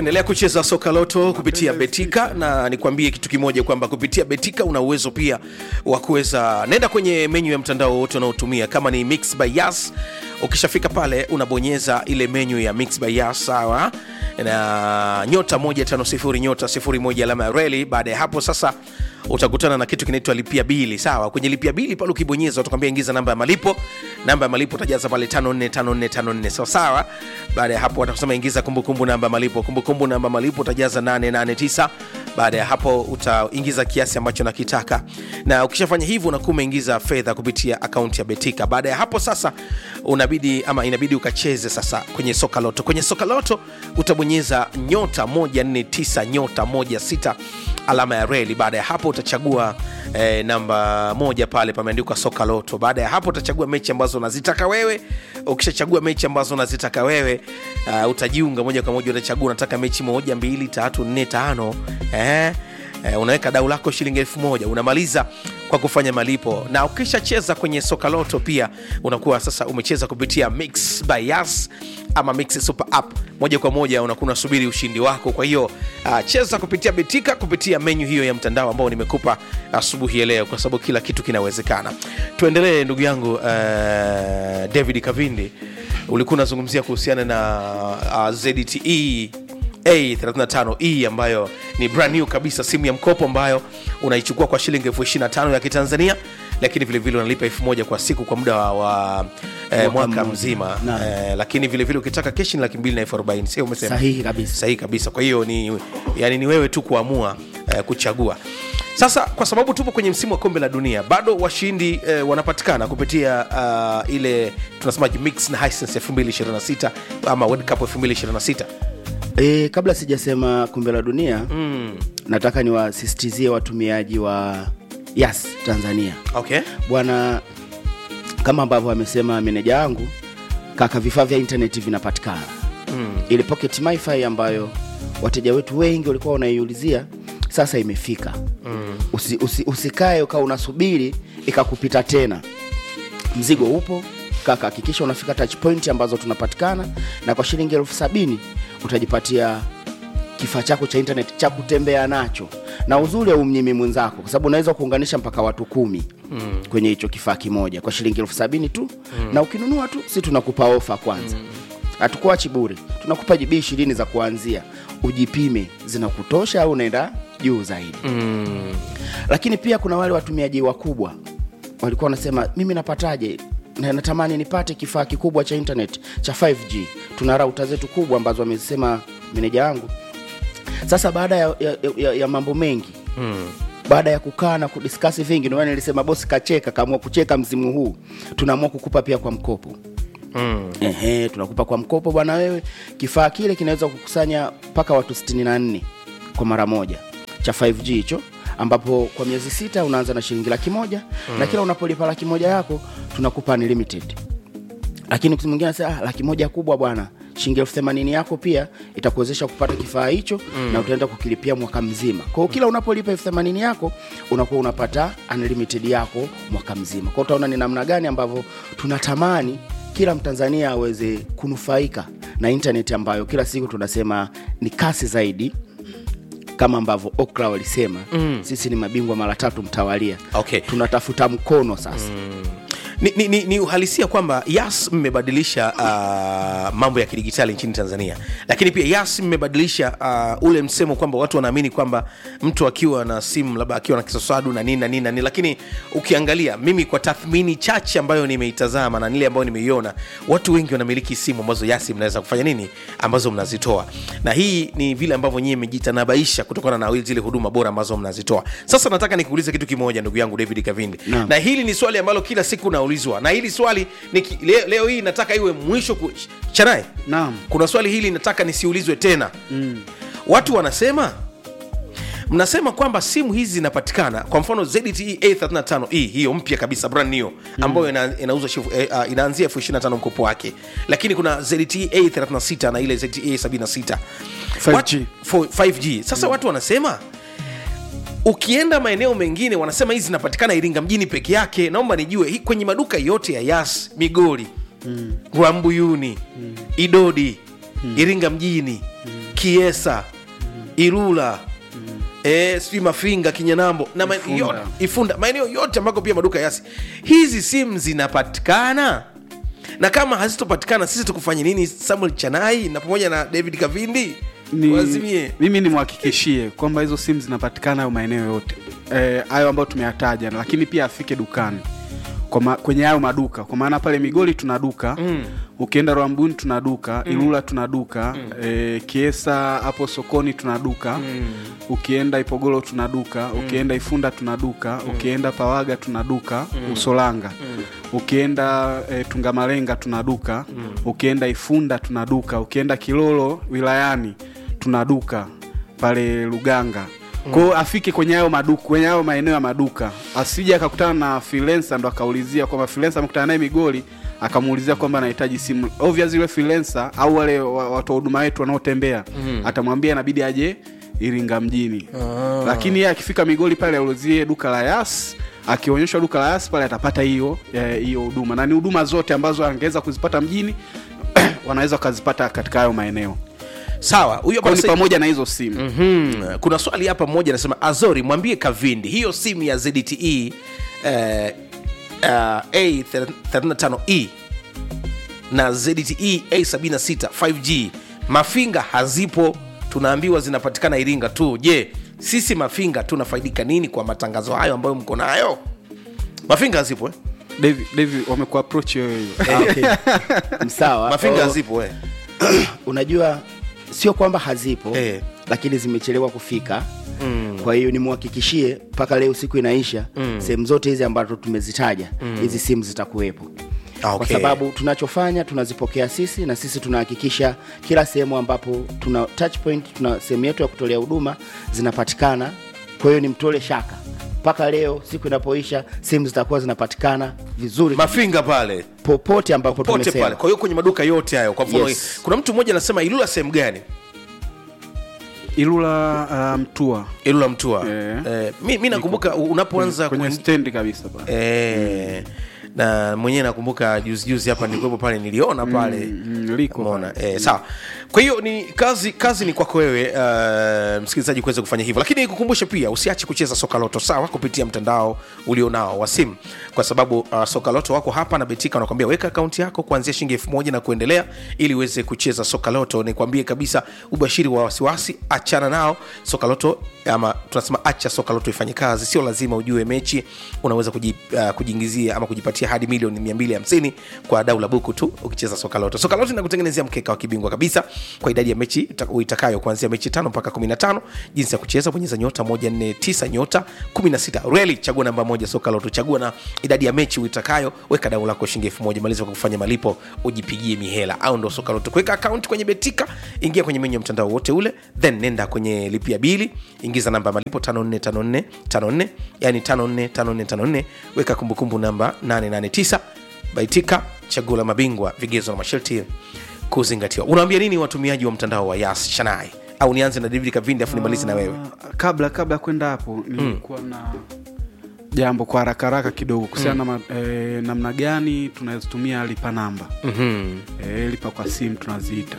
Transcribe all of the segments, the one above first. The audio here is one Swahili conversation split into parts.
endelea kucheza soka loto kupitia betika na nikwambie kitu kimoja kwamba kupitia betika una uwezo pia wa kuweza nenda kwenye menyu ya mtandao wote unaotumia kama ni mix by yas ukishafika pale unabonyeza ile menyu ya mix by yas sawa na nyota 150 nyota 01 alama ya reli baada ya hapo sasa utakutana na kitu kinaitwa lipia bili sawa kwenye lipia bili pale ukibonyeza utakwambia ingiza namba ya malipo namba ya malipo utajaza pale 545454 sawa sawa baada ya hapo watakusema ingiza kumbukumbu namba ya malipo kumbukumbu namba ya malipo utajaza 889 baada ya hapo utaingiza kiasi ambacho nakitaka na ukishafanya hivyo unakuwa umeingiza fedha kupitia akaunti ya betika baada ya hapo sasa unabidi ama inabidi ukacheze sasa kwenye soka loto kwenye soka loto utabonyeza nyota 149 nyota 16 alama ya reli baada ya hapo utachagua eh, namba moja pale pameandikwa soka loto baada ya hapo utachagua mechi ambazo unazitaka wewe ukishachagua mechi ambazo unazitaka wewe uh, utajiunga moja kwa moja utachagua unataka mechi moja mbili tatu nne tano eh? Eh, unaweka dau lako shilingi elfu moja unamaliza kwa kufanya malipo na ukishacheza kwenye soka loto pia unakuwa sasa umecheza kupitia mix by yas ama mix super app moja kwa moja unakuwa unasubiri ushindi wako kwa hiyo uh, cheza kupitia betika kupitia menyu hiyo ya mtandao ambao nimekupa asubuhi ya leo kwa sababu kila kitu kinawezekana tuendelee ndugu yangu uh, david kavindi ulikuwa unazungumzia kuhusiana na uh, zdte A35E ambayo ni brand new kabisa, simu ya mkopo ambayo unaichukua kwa shilingi elfu 25 ya Kitanzania, lakini vilevile unalipa elfu moja kwa siku kwa muda wa, wa eh, mwaka mmoja. mzima Naam. eh, lakini vilevile ukitaka keshi ni laki mbili na elfu arobaini sio umesema? Sahihi kabisa. Sahihi kabisa. Kwa hiyo ni, yani ni wewe tu kuamua eh, kuchagua. Sasa kwa sababu tupo kwenye msimu wa kombe la dunia, bado washindi eh, wanapatikana kupitia uh, ile tunasemaje mix na Hisense 2026 ama World Cup 2026 E, kabla sijasema kombe la dunia mm. nataka niwasisitizie watumiaji wa Yas Tanzania okay. bwana, kama ambavyo amesema meneja wangu kaka, vifaa vya intaneti vinapatikana mm. ile pocket wifi ambayo wateja wetu wengi walikuwa wanaiulizia sasa imefika mm. usi, usi, usikae ukawa unasubiri ikakupita tena mzigo upo kaka hakikisha unafika touch point ambazo tunapatikana na kwa shilingi elfu sabini utajipatia kifaa chako cha internet cha kutembea nacho na uzuri aumnyimi mwenzako kwa sababu unaweza kuunganisha mpaka watu kumi mm. kwenye hicho kifaa kimoja kwa shilingi elfu sabini tu mm. na ukinunua tu si tunakupa ofa kwanza hatukuachi bure tunakupa jibii ishirini za kuanzia ujipime zinakutosha au unaenda juu zaidi mm. lakini pia kuna wale watumiaji wakubwa walikuwa wanasema mimi napataje na natamani nipate kifaa kikubwa cha internet cha 5g tuna rauta zetu kubwa ambazo amesema meneja wangu sasa baada ya, ya, ya, ya mambo mengi Mm. baada ya kukaa na kudiskasi vingi ndio maana nilisema bosi kacheka kaamua kucheka msimu huu tunaamua kukupa pia kwa mkopo Mm. Ehe, tunakupa kwa mkopo bwana wewe. Kifaa kile kinaweza kukusanya mpaka watu 64 kwa mara moja cha 5G hicho, ambapo kwa miezi sita unaanza na shilingi laki moja mm. na kila unapolipa laki moja yako tunakupa unlimited. Lakini mtu mwingine anasema ah, laki moja kubwa bwana, shilingi elfu themanini yako pia itakuwezesha kupata kifaa hicho mm. na utaenda kukilipia mwaka mzima. Kwa hiyo kila unapolipa elfu themanini yako unakuwa unapata unlimited yako mwaka mzima. Kwa hiyo utaona ni namna gani ambavyo tunatamani kila Mtanzania aweze kunufaika na intaneti ambayo kila siku tunasema ni kasi zaidi kama ambavyo Okra walisema mm. sisi ni mabingwa mara tatu mtawalia. Okay. Tunatafuta mkono sasa ni, ni, ni, ni uhalisia kwamba yas mmebadilisha uh, mambo ya kidigitali nchini tanzania lakini pia yas mmebadilisha uh, ule msemo kwamba watu wanaamini kwamba mtu akiwa na simu labda akiwa na kisosadu na nini na nini na nini lakini ukiangalia mimi kwa tathmini chache ambayo nimeitazama na nile ambayo nimeiona watu wengi wanamiliki simu ambazo yasi mnaweza kufanya nini ambazo mnazitoa na hii ni vile ambavyo nyie mmejitanabaisha kutokana na zile huduma bora ambazo mnazitoa sasa nataka nikuulize kitu kimoja ndugu yangu david kavindi Naam. na hili ni swali ambalo kila siku naulizwa na hili swali ni ki, leo, leo hii nataka iwe mwisho ku, chanae Naam. kuna swali hili nataka nisiulizwe tena mm. watu wanasema mnasema kwamba simu hizi zinapatikana kwa mfano ZTE A35e hiyo mpya kabisa brand new ambayo ina, inauzwa shifu- eh, uh, inaanzia elfu 25 mkopo wake lakini kuna ZTE A36 na ile ZTE 76 5G. Wat- fo- 5G sasa watu wanasema ukienda maeneo mengine wanasema hizi zinapatikana iringa mjini peke yake naomba nijue hii kwenye maduka yote ya yas migori mm. rwambuyuni mm. idodi mm. iringa mjini mm. kiesa ilula eh, sijui mafinga kinyanambo na ma- Ifunda. yote- ifunda maeneo yote ambako pia maduka yasi hizi simu zinapatikana na kama hazitopatikana sisi tukufanye nini samuel chanai na pamoja na david kavindi ni, wazimie mimi nimwhakikishie kwamba hizo simu zinapatikana hayo maeneo yote Eh, hayo ambayo tumeyataja lakini pia afike dukani kwa ma, kwenye hayo maduka kwa maana pale migoli tuna duka mm. ukienda rwambuni tuna duka mm. ilula tuna duka mm. e, kiesa hapo sokoni tuna duka mm. ukienda ipogolo tuna duka mm. ukienda ifunda tuna duka mm. ukienda pawaga tuna duka mm. usolanga mm. ukienda e, tungamalenga tuna duka mm. ukienda ifunda tuna duka ukienda kilolo wilayani tuna duka pale luganga kwao afike kwenye hayo maduka kwenye hayo maeneo ya maduka asije akakutana na freelancer ndo akaulizia kwamba freelancer amekutana naye migoli akamuulizia kwamba anahitaji simu obvious yule freelancer au wale wa- watu wa huduma wetu wanaotembea mm. atamwambia inabidi aje iringa mjini Ah. lakini yeye akifika migoli pale aulizie duka la yas akionyeshwa duka la yas pale atapata hiyo eh, hiyo huduma na ni huduma zote ambazo angeweza kuzipata mjini wanaweza wakazipata katika hayo maeneo sawa huyo kwao ni basi- pamoja na hizo simu Mhm. kuna swali hapa mmoja anasema azori mwambie kavindi hiyo simu ya zdte uh, uh, a35e na zdte a76 5g mafinga hazipo tunaambiwa zinapatikana iringa tu je sisi mafinga tunafaidika nini kwa matangazo hayo ambayo mko nayo mafinga hazipo eh? David, David wamekuapproach wewe hiyo Ah, okay. sawa mafinga Oh, hazipo eh? unajua sio kwamba hazipo Eh. lakini zimechelewa kufika mm. kwa hiyo nimwhakikishie mpaka leo siku inaisha mm. sehemu zote hizi ambazo tumezitaja hizi simu zitakuwepo Ah, kwa okay. sababu tunachofanya tunazipokea sisi na sisi tunahakikisha kila sehemu ambapo tuna touch point tuna sehemu yetu ya kutolea huduma zinapatikana kwa hiyo ni mtole shaka mpaka leo siku inapoisha simu zitakuwa zinapatikana vizuri mafinga pale popote ambapo pote tumesema pale kwa hiyo kwenye maduka yote hayo kwa mfano Yes. kuna mtu mmoja anasema ilula sehemu gani ilula uh, mtua ilula mtua Eh. eh, mi, mi nakumbuka unapoanza kwenye kuen- stendi kabisa pale eh, na mwenyewe nakumbuka juzi juzi hapa nilikuwepo pale niliona pale mm, liko Umeona? Eh, sawa kwa hiyo ni kazi kazi ni kwako wewe uh, msikilizaji kuweza kufanya hivyo lakini kukumbushe pia usiache kucheza soka loto sawa kupitia mtandao ulionao wa simu kwa sababu uh, soka loto wako hapa na betika wanakwambia weka akaunti yako kuanzia shilingi elfu moja na kuendelea ili uweze kucheza soka loto nikwambie kabisa ubashiri wa wasiwasi achana nao soka loto ama tunasema acha soka loto ifanye kazi sio lazima ujue mechi unaweza kuji, uh, kujiingizia ama kujipatia hadi milioni 250 kwa dau la buku tu ukicheza soka loto soka loto inakutengenezea mkeka wa kibingwa kabisa kwa idadi ya mechi uta- uitakayo kuanzia mechi tano mpaka 15 jinsi ya kucheza bonyeza nyota 149 nyota 16 reli chagua namba moja soka loto chagua na idadi ya mechi uitakayo weka dau lako shilingi elfu moja maliza kwa kufanya malipo ujipigie mihela au ndo soka loto kuweka akaunti kwenye betika ingia kwenye menyu ya mtandao wote ule then nenda kwenye lipia bili ingiza namba ya malipo 545454 yani 545454 weka kumbukumbu namba 889 baitika chaguo la mabingwa vigezo na masharti kuzingatiwa unaambia nini watumiaji wa mtandao wa yas shanai au nianze na david kavindi afu nimalizi na wewe Ah, kabla kabla ya kwenda hapo nilikuwa na jambo kwa haraka haraka kidogo kuhusiana na eh, namna gani tunazitumia lipa namba Mhm. eh, lipa kwa simu tunaziita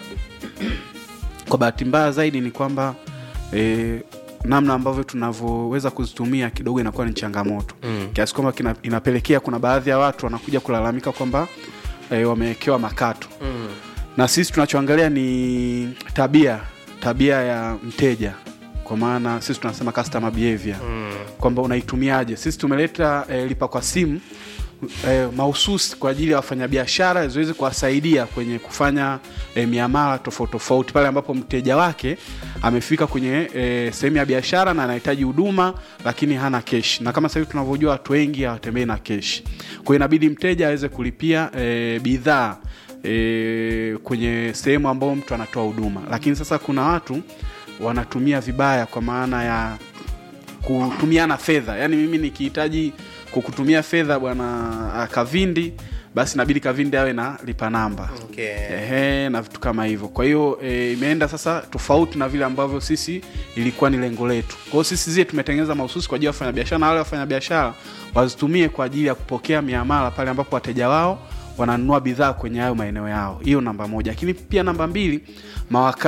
kwa bahati mbaya zaidi ni kwamba eh, namna ambavyo tunavyoweza kuzitumia kidogo inakuwa ni changamoto mm. kiasi kwamba kina- inapelekea kuna baadhi ya watu wanakuja kulalamika kwamba eh, wamewekewa makato Mm. na sisi tunachoangalia ni tabia tabia ya mteja kwa maana sisi tunasema customer behavior mm. kwamba unaitumiaje sisi tumeleta eh, lipa kwa simu eh, mahususi kwa ajili ya wafanyabiashara ziweze kuwasaidia kwenye kufanya eh, miamala tofauti tofauti pale ambapo mteja wake amefika kwenye eh, sehemu ya biashara na anahitaji huduma lakini hana kesh na kama sasa hivi tunavyojua watu wengi hawatembei na kesh kwa hiyo inabidi mteja aweze kulipia eh, bidhaa e, kwenye sehemu ambayo mtu anatoa huduma lakini sasa kuna watu wanatumia vibaya kwa maana ya kutumiana fedha yaani mimi nikihitaji kukutumia fedha bwana ah, kavindi basi inabidi kavindi awe na lipa namba Okay. Ehe, na vitu kama hivyo kwa hiyo e, imeenda sasa tofauti na vile ambavyo sisi ilikuwa ni lengo letu kwa hiyo sisi zie tumetengeneza mahususi kwa ajili ya wafanyabiashara na wale wafanyabiashara wazitumie kwa ajili ya kupokea miamala pale ambapo wateja wao wananunua bidhaa kwenye hayo maeneo yao hiyo namba moja lakini pia namba mbili mawakala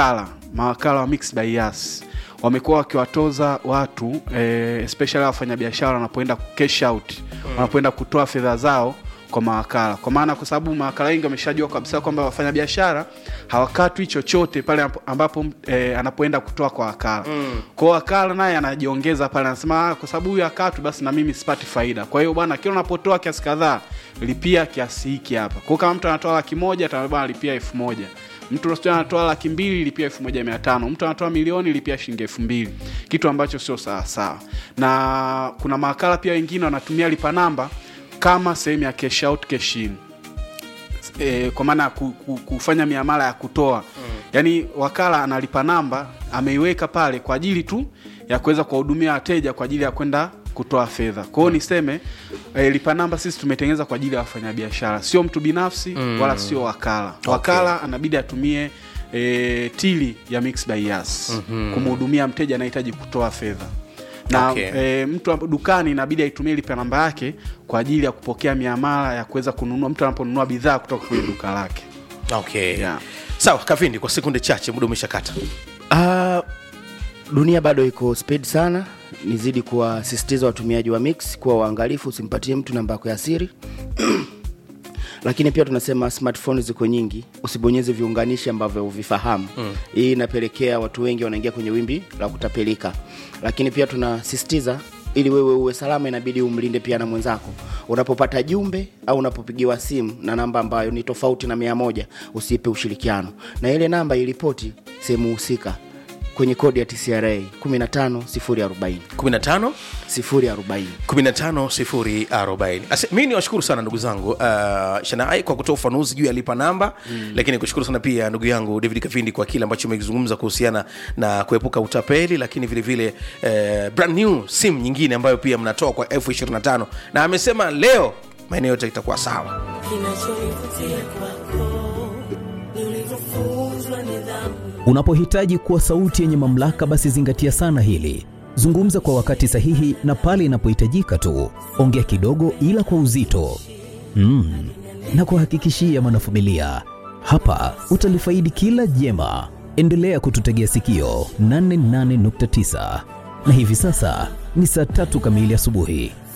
mawakala wa Mixx by Yas wamekuwa wakiwatoza watu eh, especially wafanyabiashara wanapoenda cash out wanapoenda kutoa fedha zao kwa mawakala kwa maana kwa sababu mawakala wengi wameshajua kabisa kwamba wafanyabiashara hawakatwi chochote pale ambapo- ambapo eh, anapoenda kutoa kwa wakala mm. kwao wakala naye anajiongeza pale anasema "Ah, kwa sababu huyu akatwi basi na mimi sipati faida kwa hiyo bwana kila unapotoa kiasi kadhaa lipia kiasi hiki hapa kwao kama mtu anatoa laki moja ataambia bwana lipia elfu moja mtu sijui anatoa laki mbili lipia elfu moja mia tano mtu anatoa milioni lipia shilingi elfu mbili kitu ambacho sio sawasawa na kuna mawakala pia wengine wanatumia lipa namba kama sehemu ya cash out cash in e, kwa maana ya ku, ku, kufanya miamala ya kutoa mm. yaani wakala analipa namba ameiweka pale kwa ajili tu ya kuweza kuwahudumia wateja kwa ajili ya kwenda kutoa fedha kwa hiyo niseme e, lipa namba sisi tumetengeneza kwa ajili ya wafanyabiashara sio mtu binafsi mm. wala sio wakala wakala anabidi atumie e, tili ya Mixx by Yas mm-hmm. kumhudumia mteja anahitaji kutoa fedha na Okay. e, mtu hapo dukani inabidi aitumie lipa namba yake kwa ajili ya kupokea miamala ya kuweza kununua mtu anaponunua bidhaa kutoka kwenye duka lake okay Yeah. sawa kavindi kwa sekunde chache muda umeshakata Ah, dunia bado iko speed sana nizidi kuwasisitiza watumiaji wa mix kuwa waangalifu usimpatie mtu namba yako ya siri lakini pia tunasema smartphone ziko nyingi usibonyeze viunganishi ambavyo uvifahamu mm. hii inapelekea watu wengi wanaingia kwenye wimbi la kutapelika lakini pia tunasisitiza ili wewe uwe salama inabidi umlinde pia na mwenzako unapopata jumbe au unapopigiwa simu na namba ambayo ni tofauti na mia moja usiipe ushirikiano na ile namba ilipoti sehemu husika kwenye kodi ya tcra 15040 15 040 15040 mi ni washukuru sana ndugu zangu uh, shanai kwa kutoa ufanuzi juu ya lipa namba mm. lakini kushukuru sana pia ndugu yangu david kavindi kwa kile ambacho umekizungumza kuhusiana na kuepuka utapeli lakini vile vile uh, brand new sim nyingine ambayo pia mnatoa kwa elfu 25 na amesema leo maeneo yote itakuwa sawa kinachonivutia kwako ni ulivyofunzwa nidhamu Unapohitaji kuwa sauti yenye mamlaka, basi zingatia sana hili. Zungumza kwa wakati sahihi na pale inapohitajika tu. Ongea kidogo, ila kwa uzito mm. na kuhakikishia mwanafamilia, hapa utalifaidi kila jema. Endelea kututegea sikio 88.9 na hivi sasa ni saa tatu kamili asubuhi.